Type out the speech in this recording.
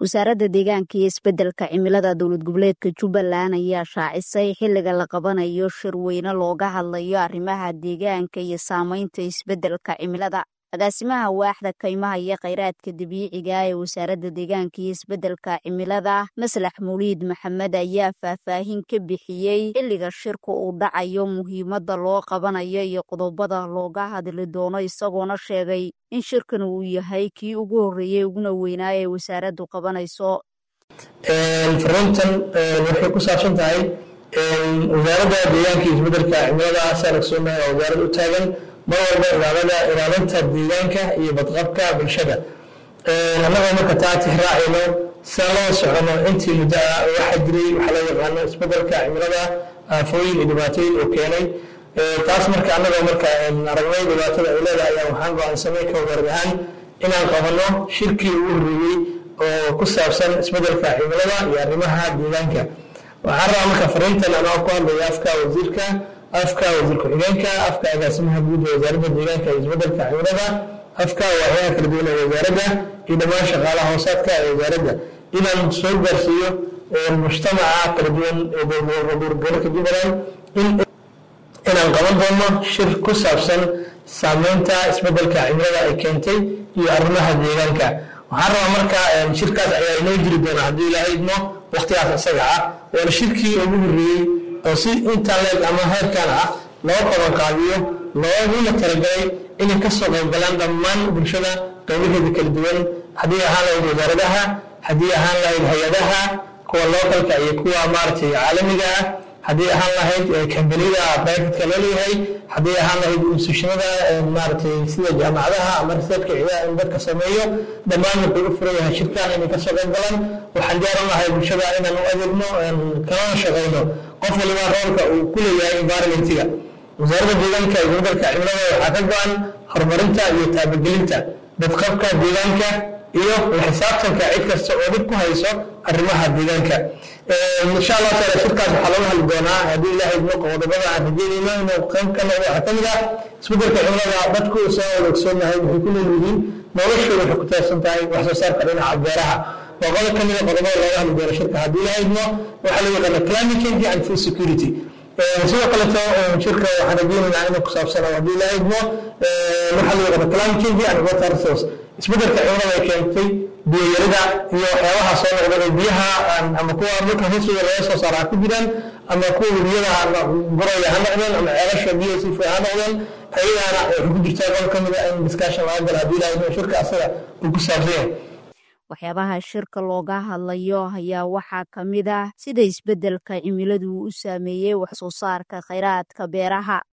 wasaaradda deegaanka iyo isbeddelka cimilada dowlad goboleedka jubbaland ayaa shaacisay xilliga la qabanayo shir weyne looga hadlayo arrimaha deegaanka iyo saameynta isbeddelka cimilada agaasimaha waaxda kaymaha iyo kheyraadka dabiiciga ee wasaaradda deegaanka iyo isbeddelka cimilada maslax muliid maxamed ayaa faahfaahin ka bixiyey xilliga shirka uu dhacayo muhiimadda loo qabanayo iyo qodobada looga hadli doono isagoona sheegay in shirkan uu yahay kii ugu horreeyey uguna weynaa ee wasaaraddu qabanayso fariintan waxay ku saabsan tahay wasaaradda deegaanka iyo isbeddelka cimilada sanagsoona waa wasaarad u taagan mar walba ilaalada ilaalinta deegaanka iyo badqabka bulshada annagoo marka taa tixraacayno saan loo socono intii muddo ah waxaa jiray waxaa loo yaqaano isbeddelka cimilada aafooyin iyo dhibaatooyin uu keenay taas marka annagoo marka aragnay dhibaatada ay leedahay ayaa waxaan go-aansanay ka wasaarad ahaan inaan qabanno shirkii ugu horreeyey oo ku saabsan isbeddelka cimilada iyo arrimaha deegaanka waxaan rabaa marka fariintan anoo ku hadlaya afka wasiirka afka wasiir ku-xigeenka afka agaasimaha guud ee wasaaradda deegaanka iyo isbeddelka cimilada afka waaxyaha kala duwan ee wasaaradda iyo dhammaan shaqaalaha hoosaadka ee wasaaradda inaan soo gaarsiiyo mujtamaca kala duwan ee gobolka jubbaland inaan qaban doono shir ku saabsan saameynta isbeddelka cimilada ay keentay iyo arrimaha deegaanka waxaan rabaa marka shirkaas ayaa inoo jiri doona haddii ilaahay idmo waqtigaas isaga ah waana shirkii ugu horreeyey oo si intaan leeg ama heerkan ah loo qabanqaabiyo looguna talagalay inay ka soo qayb galaan dhammaan bulshada qaybaheeda kala duwan haddii ahaan lahayd wasaaradaha haddii ahaan lahayd hay-adaha kuwa localka iyo kuwa maaragtay caalamiga ah haddii ahaan lahayd kambanida privatka loo leeyahay haddii ahaan lahayd institutionada maaragtay sida jaamacadaha ama researchka ciidaha in dadka sameeyo dhammaan wuxuu u furan yahay shirkan inay ka soo qayb galaan waxaan jaaran lahay bulshada inaan u adeegno kalana shaqayno qof waliba roolka uu ku leeyahay environmentiga wasaaradda deegaanka iyo isbeddelka cimilada waxaa ka go-an horumarinta iyo taabagelinta badqabka deegaanka iyo la xisaabtanka cid kasta oo dhib ku hayso arrimaha deegaanka insha allah taala shirkaas waxaa laga hadli doonaa haddii ilaahay idmo qodobada aan rajeynayno inuu qayb ka noqdo waxaa kamid ah isbeddelka cimilada dadku soo wada ogsoonahay waxay ku nool yihiin noloshooda waxay ku taabsan tahay wax soo saarka dhinaca beeraha waa qodob ka mid a qodobada looga hadli doono shirka haddii ilaahay idmo waxaa loo yaqaana climate change and food security sidoo kaleto shirka waxaan rajeynaynaa inuu ku saabsano haddii ilaahay idmo waxaa loo yaqaana climate change and water resource isbeddelka cimilada ay keentay biyayarida iyo waxyaabaha soo noqda ee biyaha ama kuwa dhulka hoostooda laga soo saara ha ku jiraan ama kuwa webiyada buraya ha noqdeen ama ceelasha biyaha sii fuy ha noqdeen ayagaana waxay ku jirtaa qol ka mid a in discussion laga gala haddii ilaahay idmo shirka asaga uu ku saabsan yahay waxyaabaha shirka looga hadlayo ayaa waxaa ka mid ah sida isbeddelka cimiladu u saameeyey wax soo saarka kheyraadka beeraha